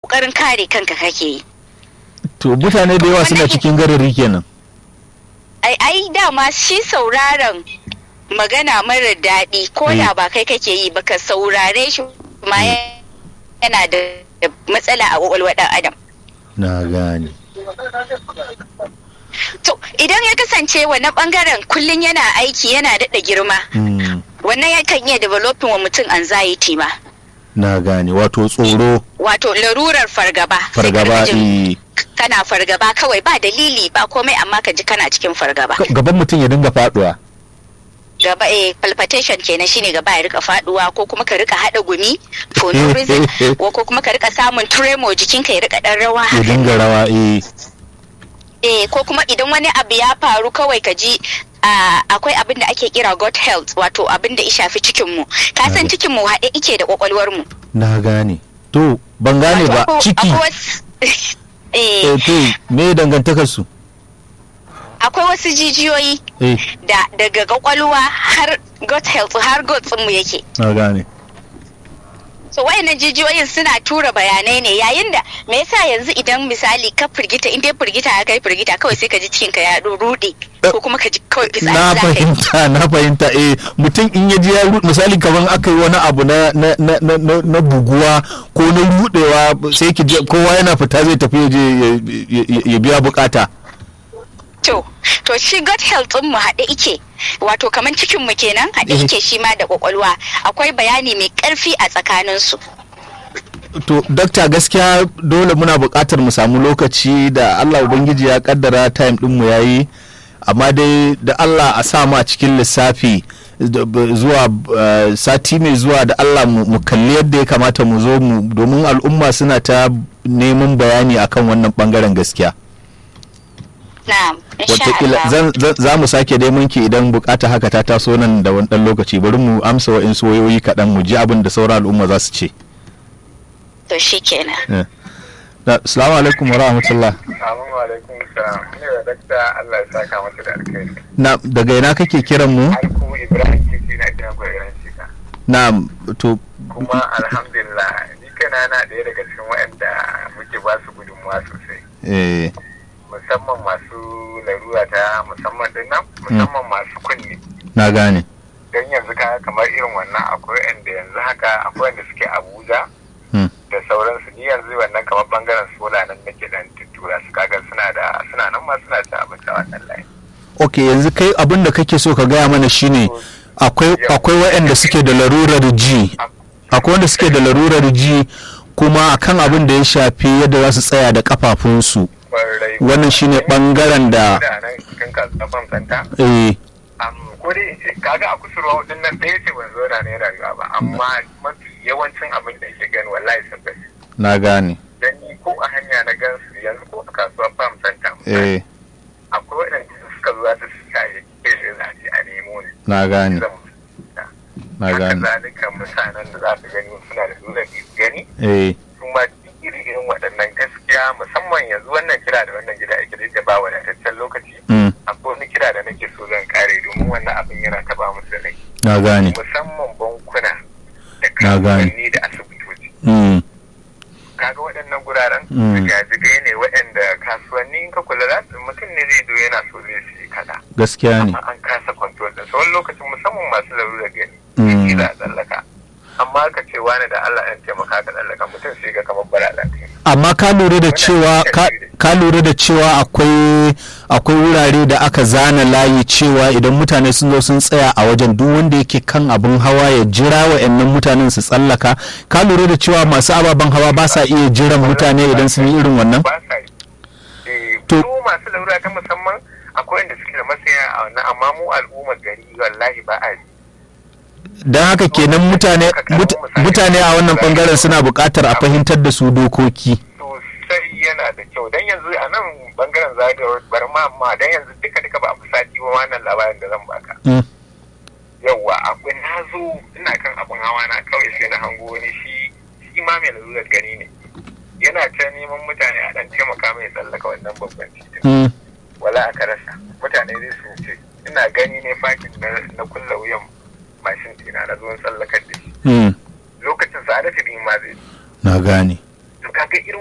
kokarin kare kanka kake yi to mutane da yawa suna cikin garari kenan ai ai dama shi sauraron magana mara daɗi ko da ba kai kake yi ba ka saurare shi ma yana da matsala a ƙwaƙwalwar ɗan adam na gane to idan ya kasance wannan bangaren kullum yana aiki yana daɗa girma Mm, wannan yakan iya developing wa mutum anxiety ma na gane wato tsoro wato larurar fargaba Sai ka fargaba rika jin eh, kana fargaba kawai ba dalili ba komai amma ka ji kana cikin fargaba gaban mutum ya dinga faduwa gaba eh palpitation kenan shine gaba ya rika faduwa ko kuma ka rika hada gumi for no reason ko ko kuma ka rika samun tremor jikinka ya rika dan rawa ya haka dinga rawa eh eh ko kuma idan wani abu ya faru kawai ka ji ah, akwai abin da ake kira gut health wato abin da ya shafi cikin mu ka san Na- cikin mu haɗe ike da kwakwalwar mu na gane to ban gane ba Wato akwai- ciki akwai wasu- eh eh to me dangantakar su akwai wasu jijiyoyi eh da daga kwakwalwa har gut health har gut mu yake na gane so wayannan jijiyoyin suna tura bayanai ne yayin da me yasa yanzu idan misali ka firgita in dai firgita ya kai firgita kawai sai ka ji cikin ka ya rude ko kuma ka ji kawai fitsari na za ka yi fahimta na fahimta eh mutum in ya ji ya ru- misali kaman aka yi wani abu na na na na, na, na buguwa ko na rudewa sai ki ji kowa yana fita zai tafi ya je ya- ya- ya biya bukata to to shi gut health din mu haɗe ike wato kaman cikin mu kenan haɗe Eh. ike shi ma da kwakwalwa akwai bayani mai ƙarfi a tsakanin su to dakta gaskiya dole muna buƙatar mu samu lokaci da Allah ubangiji ya kaddara time din mu yayi amma dai da Allah a sa mu a cikin lissafi da- b- zuwa uh, sati mai zuwa da Allah mu mu kalli yadda ya kamata mu zo mu domin al'umma suna ta neman bayani akan wannan bangaren gaskiya na'am insha watakila Allah zan- zan- za mu sake dai munki idan bukata haka ta taso nan da wani dan lokaci bari mu amsa wa'insu wayoyi kaɗan mu ji abin da sauran al'umma za su ce to shikenan Eh. Na- Assalamu alaikum wa rahmatullah. Assalamu alaikum salam. Ni da dakta Allah ya saka masa da alkhairi. Na daga ina kake kiran mu? Alku Ibrahim Kisi na kiran gwairan shika. Na to Kuma alhamdulillah ni kana na ɗaya daga cikin waɗanda muke ba su gudunmuwa sosai. eh Musamman masu larura ta musamman din nan, musamman masu kunni. na gane. Don yanzu ka kamar irin wannan akwai waɗanda yanzu haka akwai wanda suke Abuja Hmm. da sauransu ni yanzu wannan kamar bangaren sola nan nake dan tuttura su kaga suna da suna nan ma suna ta abinci a wannan layi. Ok yanzu kai abin da kake so ka gaya mana shine akwai akwai waɗanda suke da larurar ji akwai wanda suke da larurar ji kuma akan abin da ya shafi yadda za su tsaya da kafafunsu Kwarai. wannan shine bangaren da da nan cikin kasuwan santa eh am ko dai in ce kaga a kusurwa hudun nan ɗaya ce ban zo da ne rayuwa ba amma mafi yawancin abin da yake gani wallahi sun gashi na gane dan ni ko a hanya na gan su yanzu ko a kasuwar farm center eh akwai waɗanda suka zo za su shaye ke shi za a ce a nemo ne na gane zan fita. na haka gane zalika mutanen da za su gani suna da nuna gani eh kuma duk irin waɗannan gaskiya musamman yanzu wannan kira da wannan gida ake da ba wadataccen lokaci mm, akwai wani kira da nake so zan kare domin wannan abin yana taba musu rai na gane musamman bankuna da Na gane. kasuwanni da asibitoci mm, kaga waɗannan guraren Mm. jigajigai ne waɗanda kasuwanni in ka kula za su mutum ne zai zo yana so zai siya kaza gaskiya ne amma an kasa kwantuwar da wani lokacin musamman masu larurar gani Mm. shi za a tsallaka amma ka ce wani da Allah ya taimaka ka tsallaka mutum sai ga kamar bara lafiya amma ka lura da cewa ka- ka lura da cewa akwai akwai wurare da aka zana layi cewa idan mutane sun zo sun tsaya a wajen duk wanda yake kan abin hawa ya jira wa'annan mutanen su tsallaka ka lura da cewa masu ababen hawa ba sa iya jiran mutane idan sun yi irin wannan ba sa yi Eh, To- su masu larura ta musamman akwai wanda suke da masaya a wannan amma mu al'ummar gari wallahi ba a yi don haka kenan mutane mut- mutane a wannan bangaren suna buƙatar a fahimtar da su dokoki sosai yana da kyau dan yanzu a nan bangaren zagayowar bar ma amma dan yanzu duka duka ba a fi sati ba wannan labarin da zan baka Mm, yawwa akwai na zo ina kan abin hawa na kawai sai na hango wani shi shi ma mai lalurar gani ne yana ta neman mutane a dan taimaka mai tsallaka wannan babban titin mm, wala aka rasa mutane zai su wuce ina gani ne fakin na, na kulla wuyan mashin tina na zuwan tsallakar da shi mm. lokacin sa da ma zai na gane